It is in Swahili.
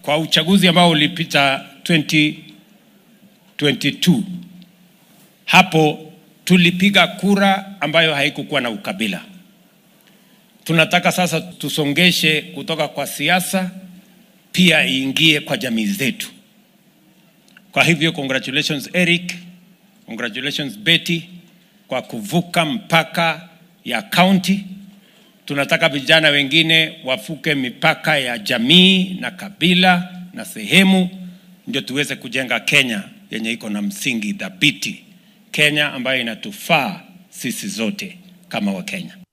kwa uchaguzi ambao ulipita 2022 hapo tulipiga kura ambayo haikukuwa na ukabila. Tunataka sasa tusongeshe kutoka kwa siasa pia iingie kwa jamii zetu. Kwa hivyo congratulations Eric, congratulations Betty kwa kuvuka mpaka ya county. Tunataka vijana wengine wafuke mipaka ya jamii na kabila na sehemu, ndio tuweze kujenga Kenya yenye iko na msingi thabiti, Kenya ambayo inatufaa sisi zote kama Wakenya.